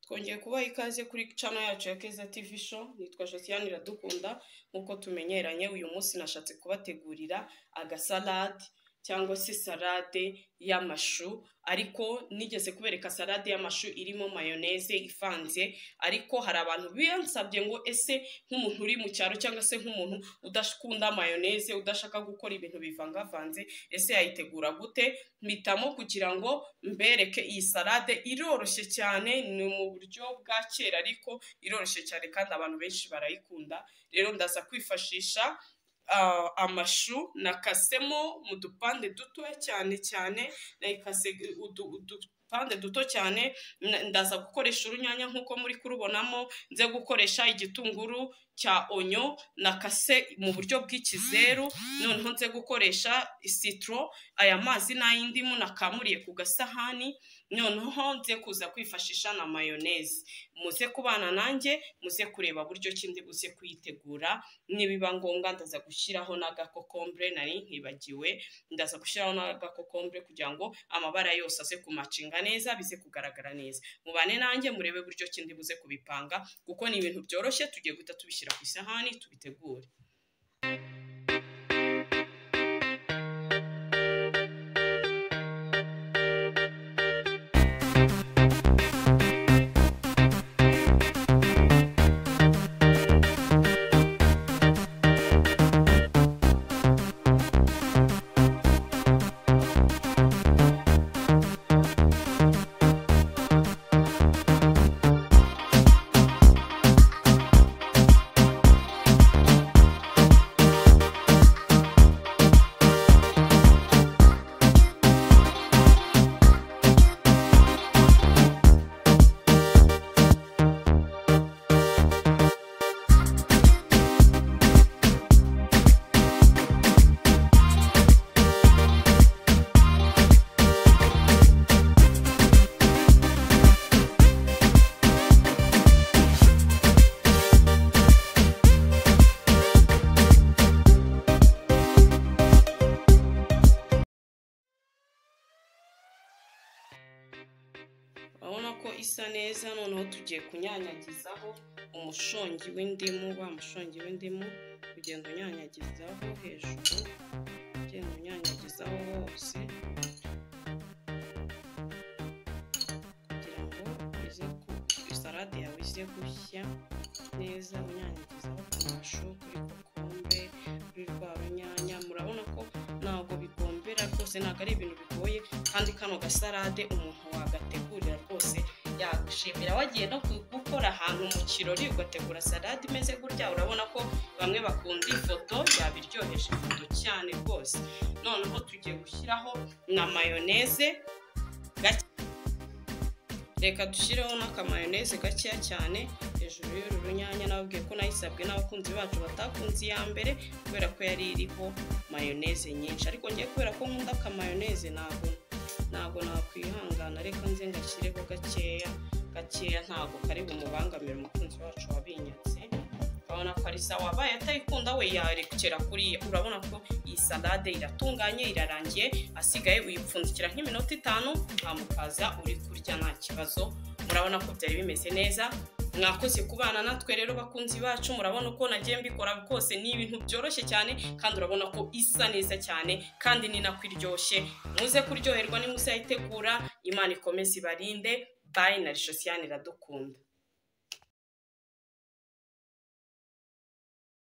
twongeye kubaha ikaze kuri cano yacu ya keza tivi sho nitwa josiane iradukunda nk'uko tumenyeranye uyu munsi nashatse kubategurira agasalade cyangwa se salade y'amashu ariko nigeze kubereka salade y'amashu irimo mayoneze ivanze ariko hari abantu biyansabye ngo ese nk'umuntu uri mu cyaro cyangwa se nk'umuntu udakunda mayoneze udashaka gukora ibintu bivangavanze ese yayitegura gute mpitamo kugira ngo mbereke iyi salade iroroshye cyane ni mu buryo bwa kera ariko iroroshye cyane kandi abantu benshi barayikunda rero ndaza kwifashisha amashu nakasemo mu dupande dutoya cyane cyane nayikase udupande duto cyane ndaza gukoresha urunyanya nk'uko muri kurubonamo nze gukoresha igitunguru cya onyo nakase mu buryo bw'ikizeru noneho nze gukoresha sitoro aya mazi n'ay'indimu nakamuriye ku gasahani noneho nze kuza kwifashisha na mayoneze muze kubana nanjye muze kureba buryo kindi buze kuyitegura nibiba ngombwa ndaza gushyiraho n'agakokombure nari nkibagiwe ndaza gushyiraho n'agakokombure kugira ngo amabara yose aze kumacinga neza bize kugaragara neza mubane nanjye murebe buryo kindi buze kubipanga kuko ni ibintu byoroshye tugiye guhita tubishyira ku isahani tubitegure urabona ko isa neza noneho tugiye kunyanyagizaho umushongi w'indimu wa mushongi w'indimu ugenda unyanyagizaho hejuru ugenda unyanyagizaho wose kugira ngo uze ku salade yawe ize gushya neza unyanyagizaho ku mashu kuri kokombe kuri rwa runyanya murabona ko ntabwo bigombera rwose ntabwo ari ibintu bigoye kandi kano gasalade umuntu wagategurira rwose yagushimira wagiye no gukora ahantu mu kirori ugategura salade imeze gutya urabona ko bamwe bakunda ifoto yabiryoheje ifoto cyane rwose noneho tugiye gushyiraho na mayoneze gake reka dushyireho n'akamayoneze gakeya cyane hejuru y'uru runyanya nababwiye ko nayisabwe n'abakunzi bacu batakunze iya mbere kubera ko yari iriho mayoneze nyinshi ariko ngiye kubera ko nkunda akamayoneze ntabwo ntabwo nakwihangana ariko nze ngashyireho gakeya gakeya ntabwo kari bumubangamire umukunzi wacu wabinyatse urabona ko ari sawa abaye atayikunda we yarekera kuriya urabona ko iyi salade iratunganye irarangiye asigaye uyipfundikira nk'iminota itanu ntamukaza uri kurya nta kibazo murabona ko byari bimeze neza mwakoze kubana natwe rero bakunzi bacu murabona uko nagiye mbikora rwose ni ibintu byoroshye cyane kandi urabona ko isa neza cyane kandi ni nako iryoshye muze kuryoherwa nimuze yayitegura imana ikomeze ibarinde bayi na rishosiyani iradukunda